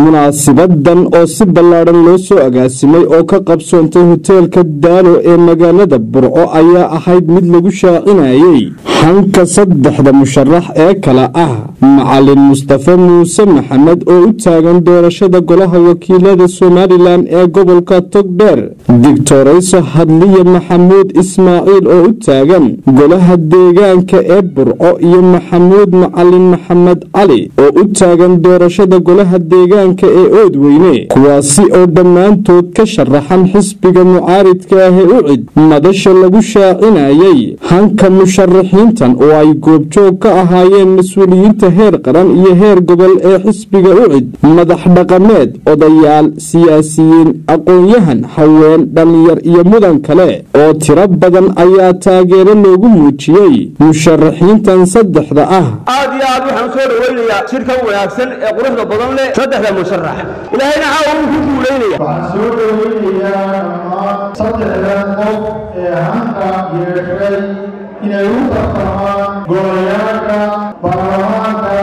munaasibadan oo si ballaadhan loo soo agaasimay oo ka qabsoontay hoteelka daalo ee magaalada burco ayaa ahayd mid lagu shaacinayay xanka saddexda musharax ee kale ah macalin mustafe muuse maxamed oo u taagan doorashada golaha wakiilada somalilan ee gobolka togdheer digtorayso hadliye maxamuud ismaaciil oo u taagan golaha deegaanka ee burco iyo maxamuud macalin maxamed cali oo u taagan doorashada golaha deegaanka ee oodweyne kuwaasi oo dhammaantood ka sharaxan xisbiga mucaaridka ah ee ucid madasha lagu shaacinayay hanka musharaxiintan oo ay goobjoog ka ahaayeen mas-uuliyiinta heer qaran iyo heer gobol ee xisbiga ucid madax dhaqameed odayaal siyaasiyiin aqoon-yahan haween dhallinyar iyo mudan kale oo tiro badan ayaa taageero loogu muujiyey musharaxiintan saddexda ah aad iyo aad waxaan soo dhawaynayaa shirkan wanaagsan ee quruxda badan leh saddexda musharax ilaahayna caawa wuu ku guulaynaya waxaan soo dhawaynayaa dhammaan saddexdan qof ee hanka yeeshay inay u tartamaan golayaasha baarlamaanka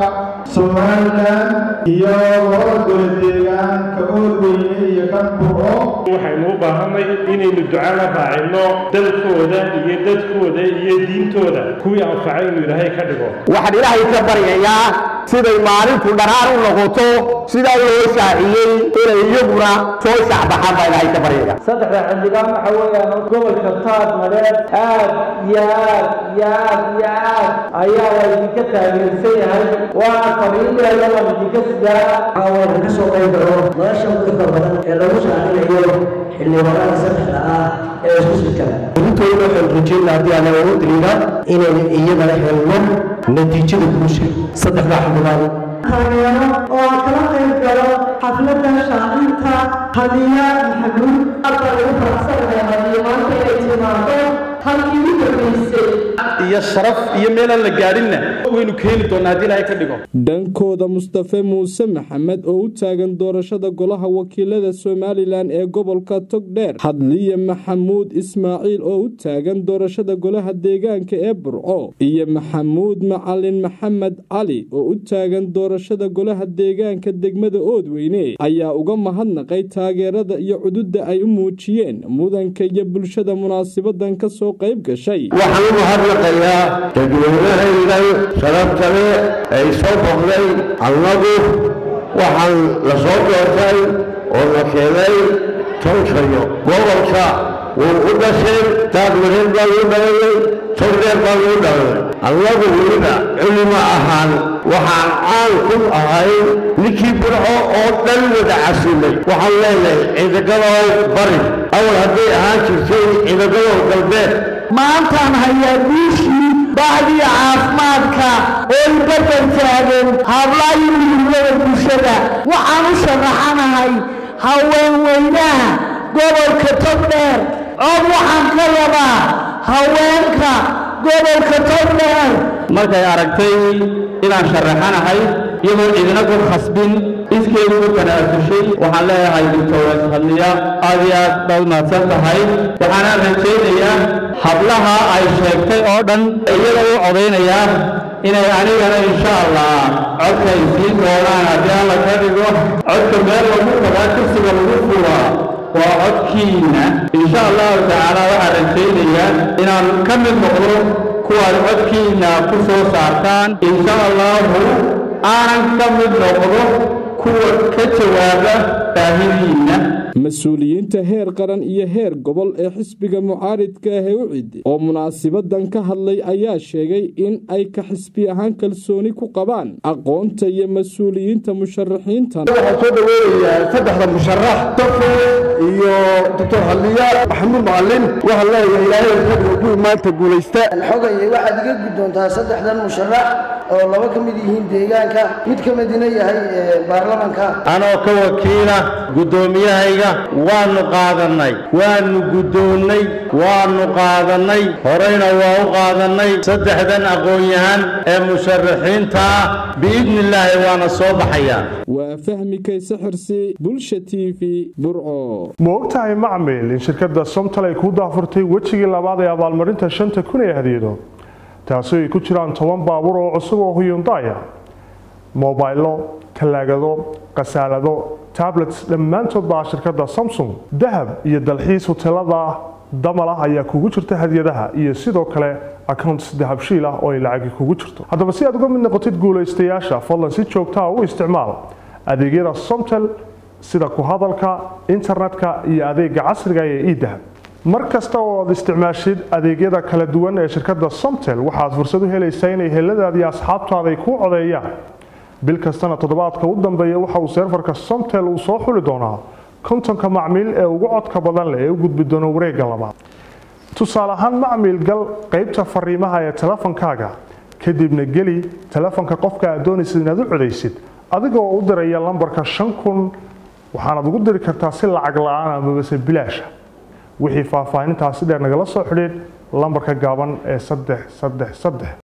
somalilan iyo labada gole deegaanka oodweyne iyo kan burco waxaynu u baahanay inaynu ducana raacino dalkooda iyo dadkooda iyo diintooda kuwii anfacay inuu ilaahay ka dhigo waxaan ilaahay ka baryayaa siday maalintu dhanaan u noqoto sidaa loo shaaciyey inay iyaguna soo shacbaxaan baa ilaahay ka baryaya saddexda xildhibaan waxa weeyaan gobolka taad maleed aad iyo aad iyo aad iyo aad ayaa la idinka taageersan yahay waana fariinteeda la idinka sidaa waxaa ka soo qayb galo nolosha dadka badan ee lagu shaacinayo xildhibaanada saddexda ah ee isku sidkada intooda waxaan rajeynaa haddii aan ugu diriina inaynu iyagana helno natiijada guusha saddexda xildhibaan taageero oo aan kala qayb galo xafladda shaacinta hadiya maxamuud hadda lagu faraxsanahay hadiya maanta inay timaado halkii u dambaysay iyo sharaf iyo meelaan la gaadhinna waynu keeni doonaa haddii ilaahay ka dhigo dhankooda mustafe muuse maxamed oo u taagan doorashada golaha wakiilada somalilan ee gobolka togdheer hadliye maxamuud ismaaciil oo u taagan doorashada golaha deegaanka ee burco iyo maxamuud macalin maxamed cali oo u taagan doorashada golaha deegaanka degmada oodweyne ayaa uga mahadnaqay taageerada iyo cududda ay u muujiyeen mudanka iyo bulshada munaasibadan ka soo qayb gashay waxaan u mahadnaqayaa dadweynahaydan sharafta leh ay soo boqday annagu waxaan la soo doortay oo la keenay towsayo gobolka wuu u dhasheen taagmareed baan u dhalanay togdheer baan u dhalanay annagu weliba culimo ahaan waxaan caan ku ahay ninkii burco oo dhan wada casimay waxaan leenahay ciidagadow bari awal hadday ahaan jirtay ciidagadow galbeed maantaan hayaa guushii bacdii caafimaadka oo ibadan taagan hablaayo midnimada bulshada waxaan u sharaxanahay haweenweynaha gobolka togdheer cod waxaan ka rabaa haweenka gobolka togdheer markay aragtay inaan sharaxanahay iyadoo cidina ku khasbin iskeedu u tanaasushay waxaan leeyahay doctores hadliya aad iyo aad baad mahadsan tahay waxaana rajaynayaa hablaha ay sheegtay oo dhan iyada u codaynayaa inay anigana insha allah codka ay siin doonaan haddii alla ka dhigo codka meel lagu tagaa kursiga lagu furaa waa codkiina insha allahu tacaala waxaan rajaynayaa inaan ka mid noqdo kuwaad codkiina ku soo saartaan insha allahu aanan ka mid noqdo kuwa ka jawaaba baahidiinna mas-uuliyiinta heer qaran iyo heer gobol ee xisbiga mucaaridka ah ee ucid oo munaasibadan ka hadlay ayaa sheegay in ay ka xisbi ahaan kalsooni ku qabaan aqoonta iyo mas-uuliyiinta musharaxiintan waxaan soo dhaweynayaa saddexda musharax dafe iyo doctor haliya maxamuud macalin waxaan leeyahay ilaahay fadhiga kuwii maanta guulaysta xogaya waxaad iga guddoontaa saddexdan musharax oo laba ka mid yihiin deegaanka mid ka midina yahay baarlamanka anoo ka wakiila guddoomiyahayga waannu qaadannay waannu guddoonnay waannu qaadannay horeyna waa u qaadannay saddexdan aqoon-yahan ee musharaxiinta ah biidni illaahi waana soo baxayaan waa fahmi kayse xirsi bulsha t v burco ma ogtahay macmil in shirkadda somtal ay ku daafurtay wejigii labaad ee abaalmarinta shanta kun ee hadiyado taasi ay ku jiraan toban baabuur oo cusub oo huyundaya mobaylo talaagado khasaalado tablets dhammaantood baa shirkadda samsung dahab iyo dalxiis hoteelada damal ah ayaa kugu jirta hadiyadaha iyo sidoo kale accounts dahabshiil ah oo ay lacagi kugu jirto haddaba si aad uga mid noqotid guulaystayaasha fadlan si joogtaa u isticmaal adeegyada somtel sida ku hadalka internetka iyo adeega casriga ee idahab mar kasta oo aad isticmaashid adeegyada kala duwan ee shirkadda somtel waxaad fursad u helaysaa inay heladaadi asxaabtaada ay kuu codeeyaan bil kastana toddobaadka u dambeeya waxa uu seerfarka somtel uu soo xuli doonaa kontonka macmiil ee ugu codka badan leh ee u gudbi doona wareegga labaad tusaale ahaan macmiil gal qaybta fariimaha ee telefonkaaga kadibna geli telefonka qofka aad doonaysid inaad u codaysid adigoo u diraya lambarka shan kun waxaanaad ugu diri kartaa si lacag la-aan amabase bilaasha wixii faahfaahintaasi dheer nagala soo xidhiid lambarka gaaban ee saddex saddex saddex